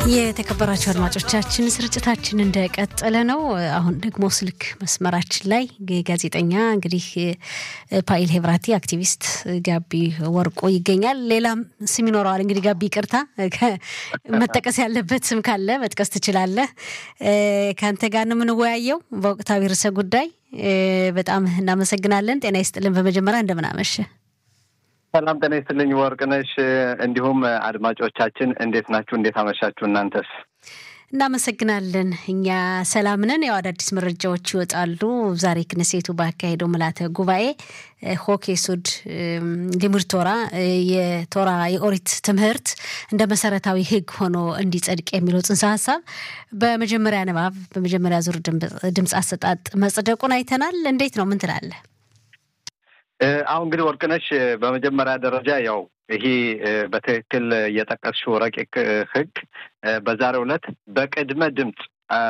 የተከበራቸው አድማጮቻችን ስርጭታችን እንደቀጠለ ነው። አሁን ደግሞ ስልክ መስመራችን ላይ ጋዜጠኛ እንግዲህ ፓይል ሄብራቲ አክቲቪስት ጋቢ ወርቁ ይገኛል። ሌላም ስም ይኖረዋል። እንግዲህ ጋቢ ይቅርታ፣ መጠቀስ ያለበት ስም ካለ መጥቀስ ትችላለህ። ከአንተ ጋር ነው የምንወያየው በወቅታዊ ርዕሰ ጉዳይ። በጣም እናመሰግናለን። ጤና ይስጥልን። በመጀመሪያ እንደምን አመሸ? ሰላም ጤና ይስጥልኝ ወርቅነሽ፣ እንዲሁም አድማጮቻችን እንዴት ናችሁ? እንዴት አመሻችሁ? እናንተስ? እናመሰግናለን። እኛ ሰላም ነን። ያው አዳዲስ መረጃዎች ይወጣሉ። ዛሬ ክነሴቱ ባካሄደው ምልዓተ ጉባኤ ሆኬ ሱድ ሊሙድ ቶራ የቶራ የኦሪት ትምህርት እንደ መሰረታዊ ሕግ ሆኖ እንዲጸድቅ የሚለው ጽንሰ ሀሳብ በመጀመሪያ ንባብ በመጀመሪያ ዙር ድምፅ አሰጣጥ መጽደቁን አይተናል። እንዴት ነው? ምን ትላለህ? አሁን እንግዲህ ወርቅነሽ በመጀመሪያ ደረጃ ያው ይሄ በትክክል የጠቀስሽው ረቂቅ ህግ በዛሬው ዕለት በቅድመ ድምፅ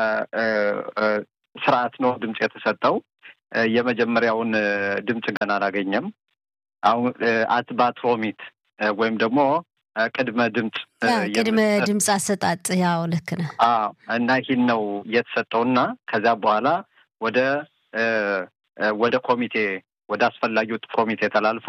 ስርዓት ነው ድምፅ የተሰጠው። የመጀመሪያውን ድምፅ ገና አላገኘም። አሁን አትባት ሮሚት ወይም ደግሞ ቅድመ ድምፅ ቅድመ ድምፅ አሰጣጥ ያው ልክ ነህ እና ይህን ነው የተሰጠውና ከዚያ በኋላ ወደ ወደ ኮሚቴ ወደ አስፈላጊው ኮሚቴ ተላልፎ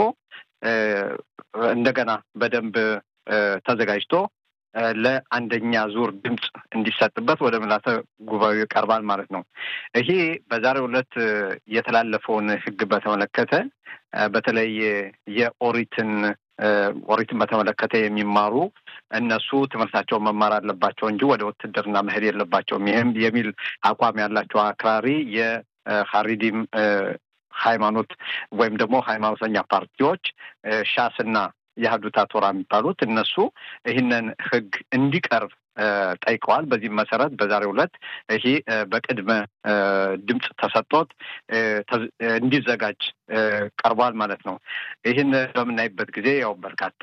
እንደገና በደንብ ተዘጋጅቶ ለአንደኛ ዙር ድምፅ እንዲሰጥበት ወደ ምልዓተ ጉባኤው ይቀርባል ማለት ነው። ይሄ በዛሬው ዕለት የተላለፈውን ህግ በተመለከተ በተለይ የኦሪትን ኦሪትን በተመለከተ የሚማሩ እነሱ ትምህርታቸውን መማር አለባቸው እንጂ ወደ ውትድርና መሄድ የለባቸውም ይህም የሚል አቋም ያላቸው አክራሪ የሀሪዲም ሃይማኖት ወይም ደግሞ ሃይማኖተኛ ፓርቲዎች ሻስና የሀዱታ ቶራ የሚባሉት እነሱ ይህንን ህግ እንዲቀርብ ጠይቀዋል። በዚህም መሰረት በዛሬው ዕለት ይሄ በቅድመ ድምፅ ተሰጥቶት እንዲዘጋጅ ቀርቧል ማለት ነው። ይህን በምናይበት ጊዜ ያው በርካታ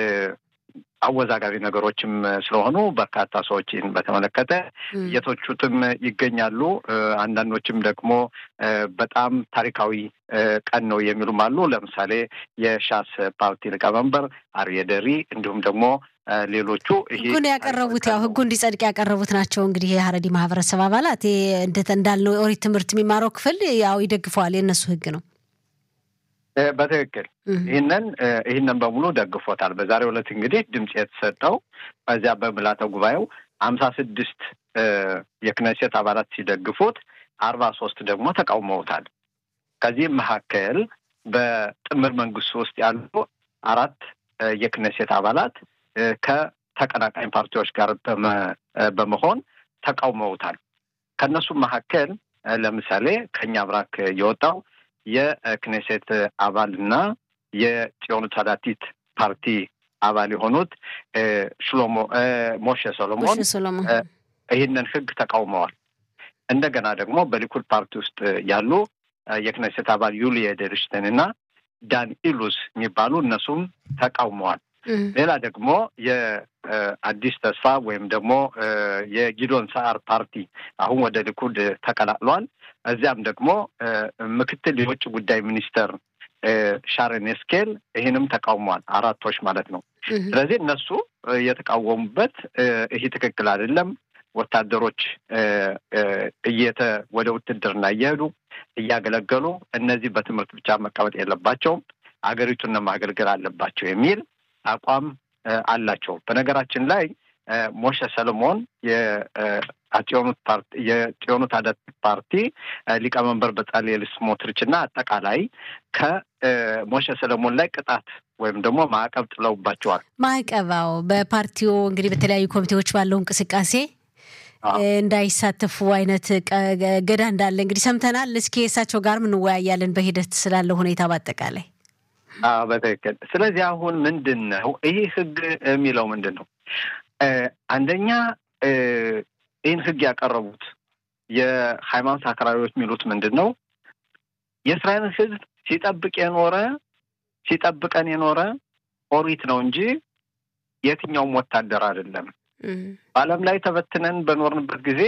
አወዛጋቢ ነገሮችም ስለሆኑ በርካታ ሰዎች ይህን በተመለከተ እየተቹትም ይገኛሉ። አንዳንዶችም ደግሞ በጣም ታሪካዊ ቀን ነው የሚሉም አሉ። ለምሳሌ የሻስ ፓርቲ ሊቀመንበር አርየ ደሪ እንዲሁም ደግሞ ሌሎቹ ህጉን ያቀረቡት ያው ህጉ እንዲጸድቅ ያቀረቡት ናቸው። እንግዲህ የሀረዲ ማህበረሰብ አባላት እንዳልነው የኦሪት ትምህርት የሚማረው ክፍል ያው ይደግፈዋል። የእነሱ ህግ ነው። በትክክል ይህንን ይህንን በሙሉ ደግፎታል። በዛሬው ዕለት እንግዲህ ድምፅ የተሰጠው በዚያ በምልዓተ ጉባኤው ሀምሳ ስድስት የክነሴት አባላት ሲደግፉት አርባ ሶስት ደግሞ ተቃውመውታል። ከዚህም መካከል በጥምር መንግስት ውስጥ ያሉ አራት የክነሴት አባላት ከተቀናቃኝ ፓርቲዎች ጋር በመሆን ተቃውመውታል። ከእነሱም መካከል ለምሳሌ ከኛ ብራክ የወጣው የክኔሴት አባል እና የጽዮኑ ታዳቲት ፓርቲ አባል የሆኑት ሽሎሞ ሞሼ ሶሎሞን ይህንን ህግ ተቃውመዋል። እንደገና ደግሞ በሊኩድ ፓርቲ ውስጥ ያሉ የክኔሴት አባል ዩሊ ኤደርሽተን እና ዳን ኢሉስ የሚባሉ እነሱም ተቃውመዋል። ሌላ ደግሞ የአዲስ ተስፋ ወይም ደግሞ የጊዶን ሰዓር ፓርቲ አሁን ወደ ሊኩድ ተቀላቅሏል። እዚያም ደግሞ ምክትል የውጭ ጉዳይ ሚኒስተር ሻረን ኤስኬል ይህንም ተቃውሟል። አራቶች ማለት ነው። ስለዚህ እነሱ የተቃወሙበት ይህ ትክክል አይደለም፣ ወታደሮች እየተ ወደ ውትድርና እየሄዱ እያገለገሉ እነዚህ በትምህርት ብቻ መቀመጥ የለባቸውም፣ አገሪቱን ማገልገል አለባቸው የሚል አቋም አላቸው። በነገራችን ላይ ሞሸ ሰለሞን የጽዮኑት ፓርቲ የጽዮኑት አዳት ፓርቲ ሊቀመንበር በጻልኤል ስሞትሪች እና አጠቃላይ ከሞሸ ሰለሞን ላይ ቅጣት ወይም ደግሞ ማዕቀብ ጥለውባቸዋል። ማዕቀባው በፓርቲው እንግዲህ በተለያዩ ኮሚቴዎች ባለው እንቅስቃሴ እንዳይሳተፉ አይነት ገዳ እንዳለ እንግዲህ ሰምተናል። እስኪ እሳቸው ጋርም እንወያያለን በሂደት ስላለው ሁኔታ በአጠቃላይ በትክክል። ስለዚህ አሁን ምንድን ነው ይህ ህግ የሚለው ምንድን ነው? አንደኛ ይህን ህግ ያቀረቡት የሃይማኖት አክራሪዎች የሚሉት ምንድን ነው? የእስራኤልን ህዝብ ሲጠብቅ የኖረ ሲጠብቀን የኖረ ኦሪት ነው እንጂ የትኛውም ወታደር አይደለም። በዓለም ላይ ተበትነን በኖርንበት ጊዜ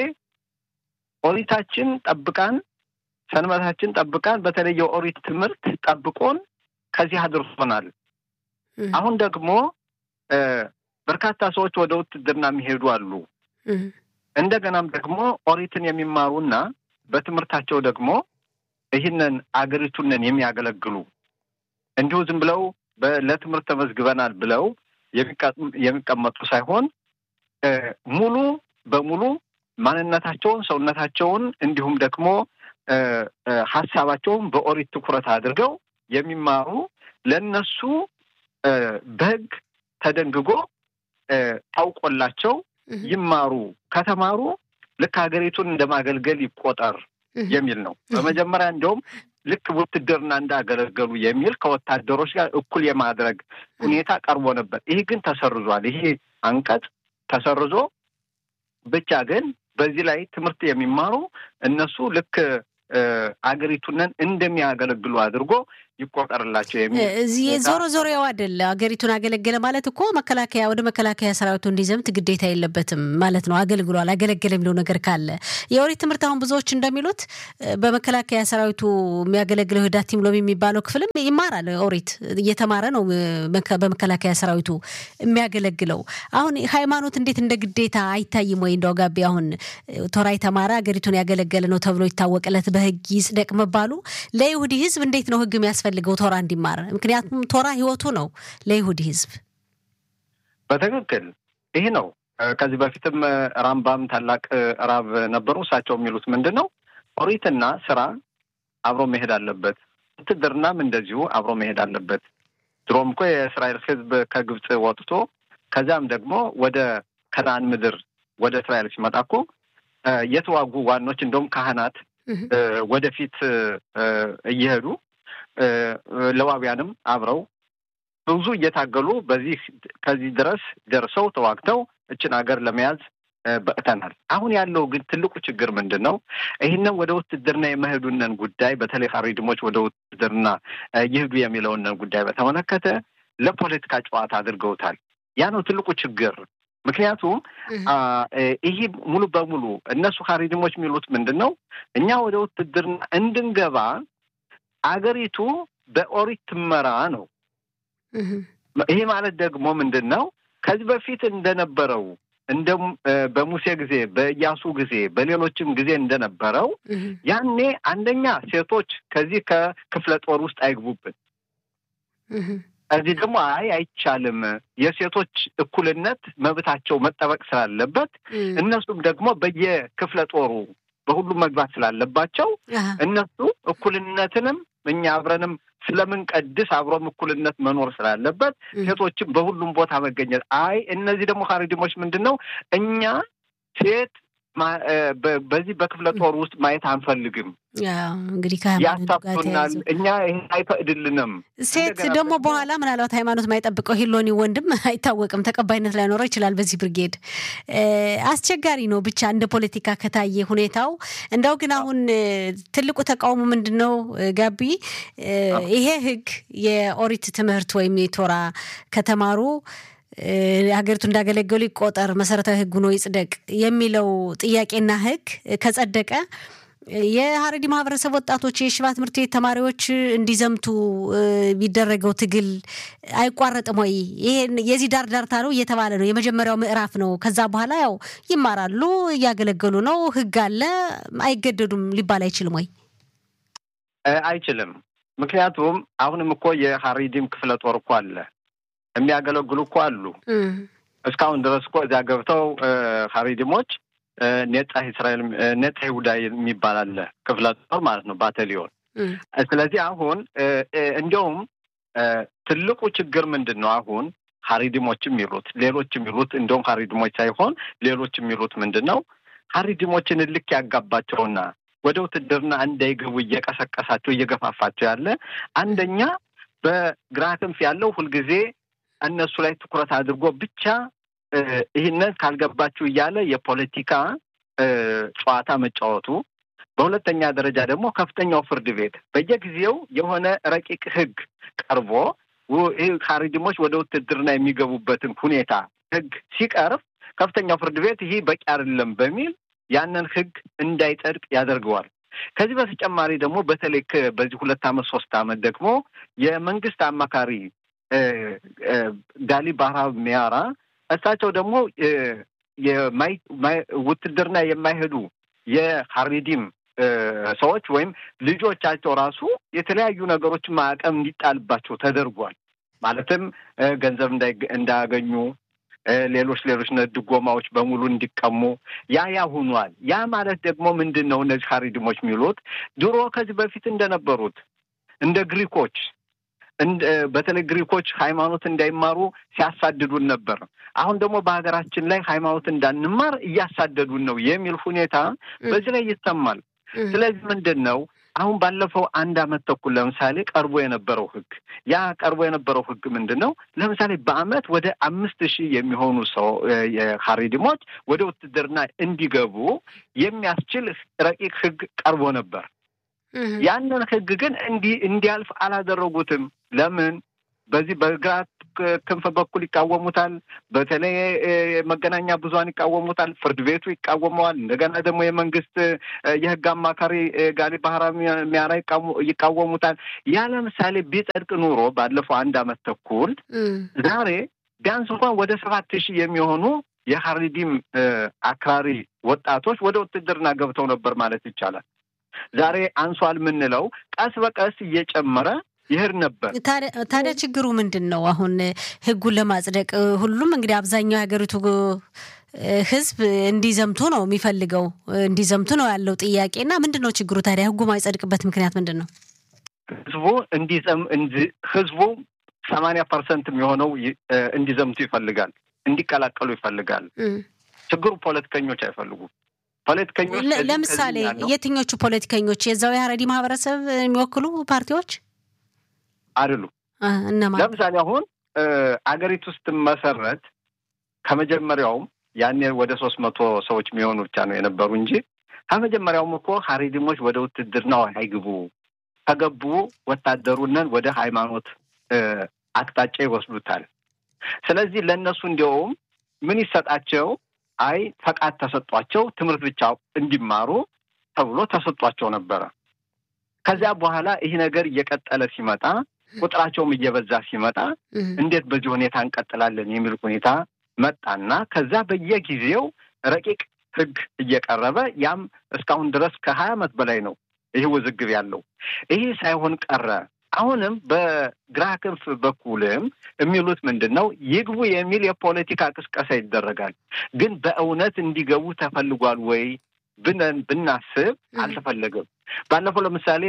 ኦሪታችን ጠብቃን፣ ሰንበታችን ጠብቃን፣ በተለይ የኦሪት ትምህርት ጠብቆን ከዚህ አድርሶናል። አሁን ደግሞ በርካታ ሰዎች ወደ ውትድርና የሚሄዱ አሉ። እንደገናም ደግሞ ኦሪትን የሚማሩና በትምህርታቸው ደግሞ ይህንን አገሪቱንን የሚያገለግሉ እንዲሁ ዝም ብለው ለትምህርት ተመዝግበናል ብለው የሚቀመጡ ሳይሆን ሙሉ በሙሉ ማንነታቸውን፣ ሰውነታቸውን እንዲሁም ደግሞ ሀሳባቸውን በኦሪት ትኩረት አድርገው የሚማሩ ለነሱ በሕግ ተደንግጎ ታውቆላቸው ይማሩ ከተማሩ ልክ ሀገሪቱን እንደማገልገል ይቆጠር የሚል ነው። በመጀመሪያ እንዲሁም ልክ ውትድርና እንዳገለገሉ የሚል ከወታደሮች ጋር እኩል የማድረግ ሁኔታ ቀርቦ ነበር። ይህ ግን ተሰርዟል። ይሄ አንቀጽ ተሰርዞ ብቻ ግን በዚህ ላይ ትምህርት የሚማሩ እነሱ ልክ አገሪቱንን እንደሚያገለግሉ አድርጎ ይቆጠርላቸው የሚል እዚህ ዞሮ ዞሮ ያው አይደለ ሀገሪቱን አገለገለ ማለት እኮ መከላከያ ወደ መከላከያ ሰራዊቱ እንዲዘምት ግዴታ የለበትም ማለት ነው። አገልግሏል አገለገለ የሚለው ነገር ካለ የኦሪት ትምህርት አሁን ብዙዎች እንደሚሉት በመከላከያ ሰራዊቱ የሚያገለግለው ህዳቲም ሎሚ የሚባለው ክፍልም ይማራል። ኦሪት እየተማረ ነው በመከላከያ ሰራዊቱ የሚያገለግለው። አሁን ሃይማኖት እንዴት እንደ ግዴታ አይታይም ወይ? እንደው ጋቢ አሁን ቶራ የተማረ ሀገሪቱን ያገለገለ ነው ተብሎ ይታወቅለት በህግ ይጽደቅ መባሉ ለይሁዲ ህዝብ እንዴት ነው ህግ የሚያስፈልገው ቶራ እንዲማር? ምክንያቱም ቶራ ህይወቱ ነው ለይሁዲ ህዝብ። በትክክል ይህ ነው። ከዚህ በፊትም ራምባም ታላቅ ራብ ነበሩ። እሳቸው የሚሉት ምንድን ነው? ኦሪትና ስራ አብሮ መሄድ አለበት። ውትድርናም እንደዚሁ አብሮ መሄድ አለበት። ድሮም እኮ የእስራኤል ህዝብ ከግብፅ ወጥቶ ከዚያም ደግሞ ወደ ከነአን ምድር ወደ እስራኤል ሲመጣ እኮ የተዋጉ ዋኖች እንደውም ካህናት ወደፊት እየሄዱ ለዋቢያንም አብረው ብዙ እየታገሉ በዚህ ከዚህ ድረስ ደርሰው ተዋግተው እችን ሀገር ለመያዝ በቅተናል። አሁን ያለው ግን ትልቁ ችግር ምንድን ነው? ይህንን ወደ ውትድርና የመሄዱንን ጉዳይ በተለይ ሀሪድሞች ወደ ውትድርና ይሄዱ የሚለውንን ጉዳይ በተመለከተ ለፖለቲካ ጨዋታ አድርገውታል። ያ ነው ትልቁ ችግር። ምክንያቱም ይህ ሙሉ በሙሉ እነሱ ሀሪድሞች የሚሉት ምንድን ነው? እኛ ወደ ውትድርና እንድንገባ አገሪቱ በኦሪት ትመራ ነው። ይሄ ማለት ደግሞ ምንድን ነው? ከዚህ በፊት እንደነበረው እንደ በሙሴ ጊዜ፣ በኢያሱ ጊዜ፣ በሌሎችም ጊዜ እንደነበረው ያኔ አንደኛ ሴቶች ከዚህ ከክፍለ ጦር ውስጥ አይግቡብን። እዚህ ደግሞ አይ አይቻልም፣ የሴቶች እኩልነት መብታቸው መጠበቅ ስላለበት እነሱም ደግሞ በየክፍለ ጦሩ በሁሉም መግባት ስላለባቸው እነሱ እኩልነትንም እኛ አብረንም ስለምንቀድስ አብሮም እኩልነት መኖር ስላለበት ሴቶችም በሁሉም ቦታ መገኘት። አይ እነዚህ ደግሞ ሀሪድሞች ምንድን ነው እኛ ሴት በዚህ በክፍለ ጦር ውስጥ ማየት አንፈልግም። እንግዲህ ያሳፍናል፣ እኛ ይህን አይፈቅድልንም። ሴት ደግሞ በኋላ ምናልባት ሃይማኖት ማይጠብቀው ሂሎኒ ወንድም አይታወቅም፣ ተቀባይነት ላይኖረው ይችላል። በዚህ ብርጌድ አስቸጋሪ ነው። ብቻ እንደ ፖለቲካ ከታየ ሁኔታው እንደው ግን አሁን ትልቁ ተቃውሞ ምንድን ነው ጋቢ? ይሄ ህግ የኦሪት ትምህርት ወይም የቶራ ከተማሩ ሀገሪቱ እንዳገለገሉ ይቆጠር መሰረታዊ ህግ ሆኖ ይጽደቅ የሚለው ጥያቄና ህግ ከጸደቀ የሀረሪ ማህበረሰብ ወጣቶች የሽባ ትምህርት ቤት ተማሪዎች እንዲዘምቱ ቢደረገው ትግል አይቋረጥም ወይ? ይሄን የዚህ ዳር ዳርታ ነው እየተባለ ነው። የመጀመሪያው ምዕራፍ ነው። ከዛ በኋላ ያው ይማራሉ፣ እያገለገሉ ነው። ህግ አለ፣ አይገደዱም ሊባል አይችልም ወይ? አይችልም። ምክንያቱም አሁንም እኮ የሀሪዲም ክፍለ ጦር እኮ አለ የሚያገለግሉ እኮ አሉ። እስካሁን ድረስ እኮ እዚያ ገብተው ሀሪድሞች ኔጣ እስራኤል ኔጣ ይሁዳ የሚባል አለ ክፍለ ጦር ማለት ነው ባታሊዮን። ስለዚህ አሁን እንዲያውም ትልቁ ችግር ምንድን ነው? አሁን ሀሪድሞች የሚሉት ሌሎች የሚሉት እንዲሁም ሀሪድሞች ሳይሆን ሌሎች የሚሉት ምንድን ነው? ሀሪድሞችን እልክ ያጋባቸውና ወደ ውትድርና እንዳይገቡ እየቀሰቀሳቸው እየገፋፋቸው ያለ አንደኛ በግራ ክንፍ ያለው ሁልጊዜ እነሱ ላይ ትኩረት አድርጎ ብቻ ይህንን ካልገባችሁ እያለ የፖለቲካ ጨዋታ መጫወቱ፣ በሁለተኛ ደረጃ ደግሞ ከፍተኛው ፍርድ ቤት በየጊዜው የሆነ ረቂቅ ሕግ ቀርቦ ይህ ሀሪድሞች ወደ ውትድርና የሚገቡበትን ሁኔታ ሕግ ሲቀርብ ከፍተኛው ፍርድ ቤት ይህ በቂ አይደለም በሚል ያንን ሕግ እንዳይጸድቅ ያደርገዋል። ከዚህ በተጨማሪ ደግሞ በተለይ በዚህ ሁለት ዓመት ሶስት ዓመት ደግሞ የመንግስት አማካሪ ጋሊ ባህራብ ሚያራ እሳቸው ደግሞ ውትድርና የማይሄዱ የሀሪዲም ሰዎች ወይም ልጆቻቸው ራሱ የተለያዩ ነገሮችን ማዕቀብ እንዲጣልባቸው ተደርጓል። ማለትም ገንዘብ እንዳያገኙ፣ ሌሎች ሌሎች ድጎማዎች በሙሉ እንዲቀሙ ያ ያ ሁኗል። ያ ማለት ደግሞ ምንድን ነው? እነዚህ ሀሪድሞች የሚሉት ድሮ ከዚህ በፊት እንደነበሩት እንደ ግሪኮች በተለይ ግሪኮች ሃይማኖት እንዳይማሩ ሲያሳድዱን ነበር። አሁን ደግሞ በሀገራችን ላይ ሃይማኖት እንዳንማር እያሳደዱን ነው የሚል ሁኔታ በዚህ ላይ ይሰማል። ስለዚህ ምንድን ነው አሁን ባለፈው አንድ አመት ተኩል ለምሳሌ ቀርቦ የነበረው ህግ ያ ቀርቦ የነበረው ህግ ምንድን ነው? ለምሳሌ በአመት ወደ አምስት ሺህ የሚሆኑ ሰው ሀሪድሞች ወደ ውትድርና እንዲገቡ የሚያስችል ረቂቅ ህግ ቀርቦ ነበር። ያንን ህግ ግን እንዲህ እንዲያልፍ አላደረጉትም። ለምን? በዚህ በግራ ክንፍ በኩል ይቃወሙታል። በተለይ መገናኛ ብዙኃን ይቃወሙታል። ፍርድ ቤቱ ይቃወመዋል። እንደገና ደግሞ የመንግስት የህግ አማካሪ ጋሊ ባህራ ሚያራ ይቃወሙታል። ያ ለምሳሌ ቢጸድቅ ኑሮ ባለፈው አንድ አመት ተኩል ዛሬ ቢያንስ እንኳን ወደ ሰባት ሺህ የሚሆኑ የሀሪዲም አክራሪ ወጣቶች ወደ ውትድርና ገብተው ነበር ማለት ይቻላል። ዛሬ አንሷል የምንለው ቀስ በቀስ እየጨመረ ይሄድ ነበር። ታዲያ ችግሩ ምንድን ነው? አሁን ህጉን ለማጽደቅ ሁሉም እንግዲህ አብዛኛው የሀገሪቱ ህዝብ እንዲዘምቱ ነው የሚፈልገው፣ እንዲዘምቱ ነው ያለው ጥያቄ እና ምንድን ነው ችግሩ ታዲያ? ህጉ ማይጸድቅበት ምክንያት ምንድን ነው? ህዝቡ እንዲዘም ህዝቡ ሰማንያ ፐርሰንት የሚሆነው እንዲዘምቱ ይፈልጋል፣ እንዲቀላቀሉ ይፈልጋል። ችግሩ ፖለቲከኞች አይፈልጉም። ፖለቲከኞች ለምሳሌ የትኞቹ ፖለቲከኞች? የዛው የሀረሪ ማህበረሰብ የሚወክሉ ፓርቲዎች አይደሉም። እነማን? ለምሳሌ አሁን አገሪቱ ስትመሰረት ከመጀመሪያውም ያኔ ወደ ሶስት መቶ ሰዎች የሚሆኑ ብቻ ነው የነበሩ እንጂ ከመጀመሪያውም እኮ ሀሪድሞች ወደ ውትድርናው አይግቡ፣ ከገቡ ወታደሩንን ወደ ሃይማኖት አቅጣጫ ይወስዱታል። ስለዚህ ለእነሱ እንዲያውም ምን ይሰጣቸው አይ ፈቃድ ተሰጧቸው ትምህርት ብቻ እንዲማሩ ተብሎ ተሰጧቸው ነበረ። ከዚያ በኋላ ይህ ነገር እየቀጠለ ሲመጣ ቁጥራቸውም እየበዛ ሲመጣ እንዴት በዚህ ሁኔታ እንቀጥላለን የሚል ሁኔታ መጣና ከዛ በየጊዜው ረቂቅ ሕግ እየቀረበ ያም እስካሁን ድረስ ከሀያ ዓመት በላይ ነው ይህ ውዝግብ ያለው። ይህ ሳይሆን ቀረ። አሁንም በግራ ክንፍ በኩልም የሚሉት ምንድን ነው? ይግቡ የሚል የፖለቲካ ቅስቀሳ ይደረጋል። ግን በእውነት እንዲገቡ ተፈልጓል ወይ ብነን ብናስብ አልተፈለገም። ባለፈው ለምሳሌ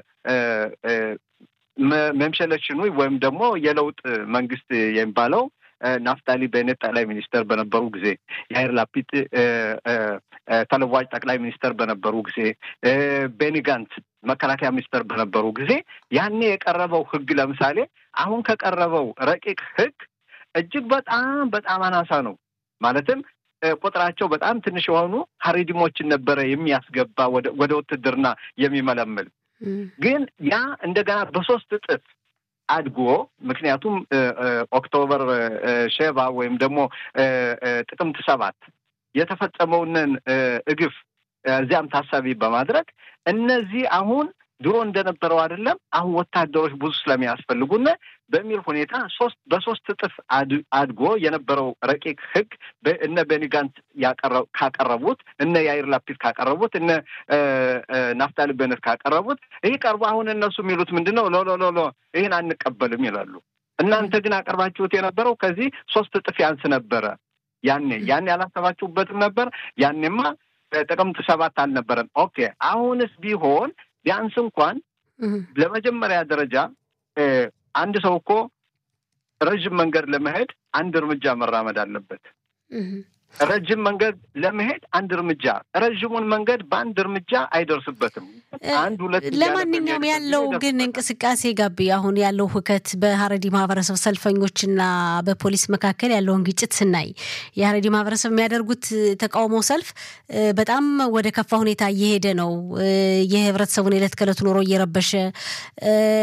በመምሸለሽኑ ወይም ደግሞ የለውጥ መንግስት የሚባለው ናፍታሊ ቤኔት ጠቅላይ ሚኒስተር በነበሩ ጊዜ፣ የአይር ላፒድ ተለዋጭ ጠቅላይ ሚኒስተር በነበሩ ጊዜ፣ ቤኒ ጋንት መከላከያ ሚኒስተር በነበሩ ጊዜ ያኔ የቀረበው ህግ ለምሳሌ አሁን ከቀረበው ረቂቅ ህግ እጅግ በጣም በጣም አናሳ ነው። ማለትም ቁጥራቸው በጣም ትንሽ የሆኑ ሀሪዲሞችን ነበረ የሚያስገባ ወደ ውትድርና የሚመለምል ግን ያ እንደገና በሶስት እጥፍ አድጎ ምክንያቱም ኦክቶበር ሼባ ወይም ደግሞ ጥቅምት ሰባት የተፈጸመውንን እግፍ እዚያም ታሳቢ በማድረግ እነዚህ አሁን ድሮ እንደነበረው አይደለም፣ አሁን ወታደሮች ብዙ ስለሚያስፈልጉና በሚል ሁኔታ ሶስት በሶስት እጥፍ አድጎ የነበረው ረቂቅ ህግ እነ ቤኒጋንት ካቀረቡት እነ ያይር ላፒድ ካቀረቡት እነ ናፍታሊ ቤነት ካቀረቡት ይህ ቀርቦ አሁን እነሱ የሚሉት ምንድን ነው? ሎ ሎ ሎ ይህን አንቀበልም ይላሉ። እናንተ ግን አቀርባችሁት የነበረው ከዚህ ሶስት እጥፍ ያንስ ነበረ። ያኔ ያኔ ያላሰባችሁበትም ነበር። ያኔማ ጥቅምት ሰባት አልነበረም። ኦኬ አሁንስ ቢሆን ቢያንስ እንኳን ለመጀመሪያ ደረጃ አንድ ሰው እኮ ረዥም መንገድ ለመሄድ አንድ እርምጃ መራመድ አለበት። ረጅም መንገድ ለመሄድ አንድ እርምጃ፣ ረዥሙን መንገድ በአንድ እርምጃ አይደርስበትም። አንድ ሁለት። ለማንኛውም ያለው ግን እንቅስቃሴ ጋቢ አሁን ያለው ሁከት በሀረዲ ማህበረሰብ ሰልፈኞችና በፖሊስ መካከል ያለውን ግጭት ስናይ የሀረዲ ማህበረሰብ የሚያደርጉት ተቃውሞ ሰልፍ በጣም ወደ ከፋ ሁኔታ እየሄደ ነው። የህብረተሰቡን የዕለት ከዕለት ኑሮ እየረበሸ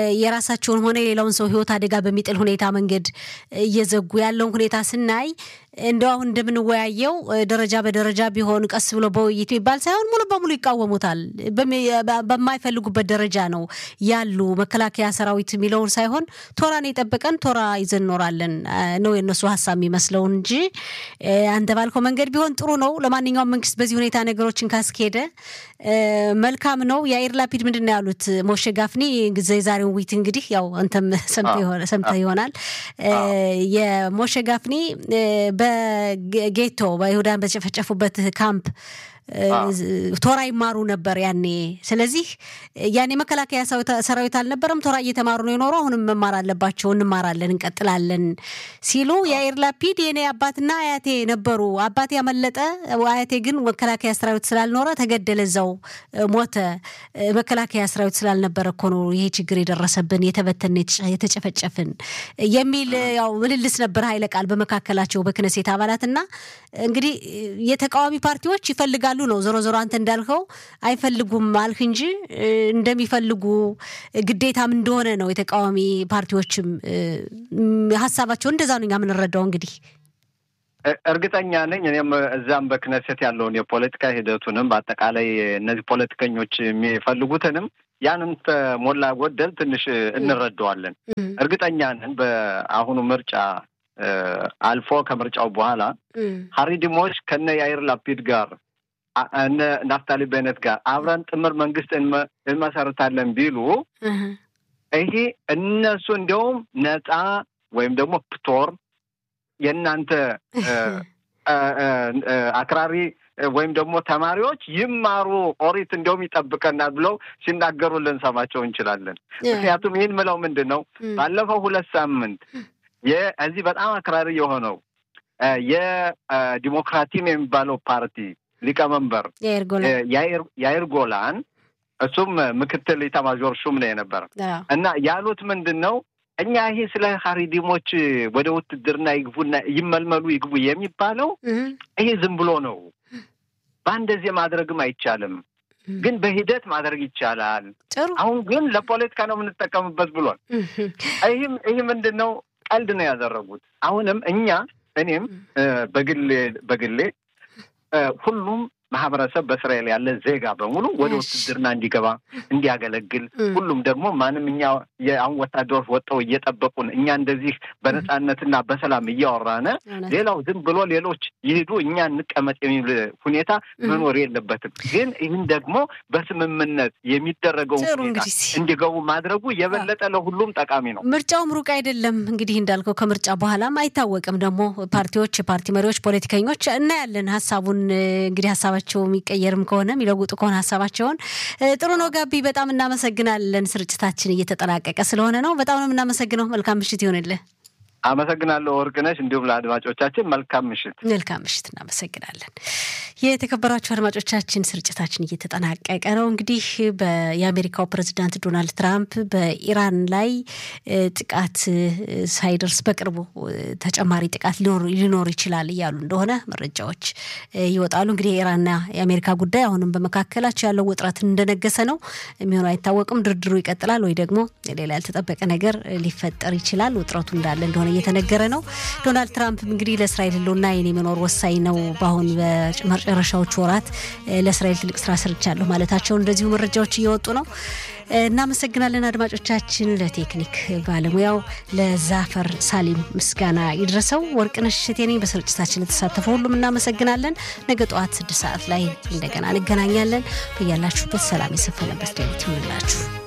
የራሳቸውን ሆነ የሌላውን ሰው ህይወት አደጋ በሚጥል ሁኔታ መንገድ እየዘጉ ያለውን ሁኔታ ስናይ እንደው አሁን እንደምንወያየው ደረጃ በደረጃ ቢሆን ቀስ ብሎ በውይይት የሚባል ሳይሆን ሙሉ በሙሉ ይቃወሙታል። በማይፈልጉበት ደረጃ ነው ያሉ መከላከያ ሰራዊት የሚለውን ሳይሆን ቶራን የጠበቀን ቶራ ይዘን እኖራለን ነው የነሱ ሀሳብ የሚመስለው እንጂ አንተ ባልከው መንገድ ቢሆን ጥሩ ነው። ለማንኛውም መንግስት በዚህ ሁኔታ ነገሮችን ካስኬደ መልካም ነው። የአይር ላፒድ ምንድን ነው ያሉት? ሞሼ ጋፍኒ የዛሬውን ዊት እንግዲህ ያው አንተም ሰምተህ ይሆናል። የሞሼ ጋፍኒ በጌቶ በይሁዳን በተጨፈጨፉበት ካምፕ ቶራ ይማሩ ነበር ያኔ። ስለዚህ ያኔ መከላከያ ሰራዊት አልነበረም፣ ቶራ እየተማሩ ነው የኖሩ። አሁንም መማር አለባቸው፣ እንማራለን፣ እንቀጥላለን ሲሉ የአይር ላፒድ የኔ አባትና አያቴ ነበሩ። አባቴ ያመለጠ፣ አያቴ ግን መከላከያ ሰራዊት ስላልኖረ ተገደለ፣ እዛው ሞተ። መከላከያ ሰራዊት ስላልነበረ እኮ ነው ይሄ ችግር የደረሰብን፣ የተበተን፣ የተጨፈጨፍን የሚል ያው ምልልስ ነበር ኃይለ ቃል በመካከላቸው በክነሴት አባላትና እንግዲህ የተቃዋሚ ፓርቲዎች ይፈልጋሉ ነው ዞሮ ዞሮ አንተ እንዳልከው አይፈልጉም አልክ እንጂ እንደሚፈልጉ ግዴታም እንደሆነ ነው የተቃዋሚ ፓርቲዎችም ሀሳባቸው እንደዛ ነው እኛ የምንረዳው። እንግዲህ እርግጠኛ ነኝ እኔም እዛም በክነሴት ያለውን የፖለቲካ ሂደቱንም በአጠቃላይ እነዚህ ፖለቲከኞች የሚፈልጉትንም ያንን ሞላ ጎደል ትንሽ እንረዳዋለን። እርግጠኛ ነን በአሁኑ ምርጫ አልፎ ከምርጫው በኋላ ሀሪዲሞች ከነ ያይር ላፒድ ጋር እነ ናፍታሊ ቤነት ጋር አብረን ጥምር መንግስት እንመሰርታለን ቢሉ ይሄ እነሱ እንዲያውም ነፃ ወይም ደግሞ ፕቶር የእናንተ አክራሪ ወይም ደግሞ ተማሪዎች ይማሩ ኦሪት እንዲያውም ይጠብቀናል ብለው ሲናገሩ ልንሰማቸው እንችላለን። ምክንያቱም ይህን ምለው ምንድን ነው ባለፈው ሁለት ሳምንት የዚህ በጣም አክራሪ የሆነው የዲሞክራቲም የሚባለው ፓርቲ ሊቀመንበር ያይር ጎላን እሱም ምክትል ኢታማዦር ሹም ነው የነበረ እና ያሉት ምንድን ነው እኛ ይሄ ስለ ሀሪዲሞች ወደ ውትድርና ይግቡና ይመልመሉ ይግቡ የሚባለው ይሄ ዝም ብሎ ነው። በአንደዚህ ማድረግም አይቻልም፣ ግን በሂደት ማድረግ ይቻላል። አሁን ግን ለፖለቲካ ነው የምንጠቀምበት ብሏል። ይህም ይህ ምንድን ነው ቀልድ ነው ያደረጉት። አሁንም እኛ እኔም በግሌ በግሌ ሁሉም ማህበረሰብ በእስራኤል ያለ ዜጋ በሙሉ ወደ ውትድርና እንዲገባ እንዲያገለግል፣ ሁሉም ደግሞ ማንም እኛ የአሁን ወታደሮች ወጥተው እየጠበቁን እኛ እንደዚህ በነፃነትና በሰላም እያወራነ ሌላው ዝም ብሎ ሌሎች ይሄዱ እኛ እንቀመጥ የሚል ሁኔታ መኖር የለበትም። ግን ይህን ደግሞ በስምምነት የሚደረገውን ሁኔታ እንዲገቡ ማድረጉ የበለጠ ለሁሉም ጠቃሚ ነው። ምርጫውም ሩቅ አይደለም። እንግዲህ እንዳልከው ከምርጫ በኋላም አይታወቅም። ደግሞ ፓርቲዎች፣ የፓርቲ መሪዎች፣ ፖለቲከኞች እናያለን ሀሳቡን እንግዲህ ሀሳባቸው የሚቀየርም ከሆነ የሚለውጡ ከሆነ ሀሳባቸውን ጥሩ ነው። ጋቢ በጣም እናመሰግናለን። ስርጭታችን እየተጠናቀቀ ስለሆነ ነው። በጣም ነው የምናመሰግነው። መልካም ምሽት ይሆንልህ። አመሰግናለሁ ወርቅነሽ። እንዲሁም ለአድማጮቻችን መልካም ምሽት። መልካም ምሽት። እናመሰግናለን። የተከበራችሁ አድማጮቻችን ስርጭታችን እየተጠናቀቀ ነው። እንግዲህ የአሜሪካው ፕሬዚዳንት ዶናልድ ትራምፕ በኢራን ላይ ጥቃት ሳይደርስ በቅርቡ ተጨማሪ ጥቃት ሊኖር ይችላል እያሉ እንደሆነ መረጃዎች ይወጣሉ። እንግዲህ የኢራንና የአሜሪካ ጉዳይ አሁንም በመካከላቸው ያለው ውጥረት እንደነገሰ ነው። የሚሆነው አይታወቅም። ድርድሩ ይቀጥላል ወይ ደግሞ ሌላ ያልተጠበቀ ነገር ሊፈጠር ይችላል። ውጥረቱ እንዳለ እንደሆነ እየተነገረ ነው። ዶናልድ ትራምፕ እንግዲህ ለእስራኤል ሕልውና የኔ መኖር ወሳኝ ነው፣ በአሁን በመጨረሻዎቹ ወራት ለእስራኤል ትልቅ ስራ ሰርቻለሁ ማለታቸውን እንደዚሁ መረጃዎች እየወጡ ነው። እናመሰግናለን አድማጮቻችን። ለቴክኒክ ባለሙያው ለዛፈር ሳሊም ምስጋና ይድረሰው። ወርቅነሽ እሸቴ ነኝ። በስርጭታችን የተሳተፈ ሁሉም እናመሰግናለን። ነገ ጠዋት ስድስት ሰዓት ላይ እንደገና እንገናኛለን። በያላችሁበት ሰላም የሰፈነበት ሌሊት ይሁንላችሁ።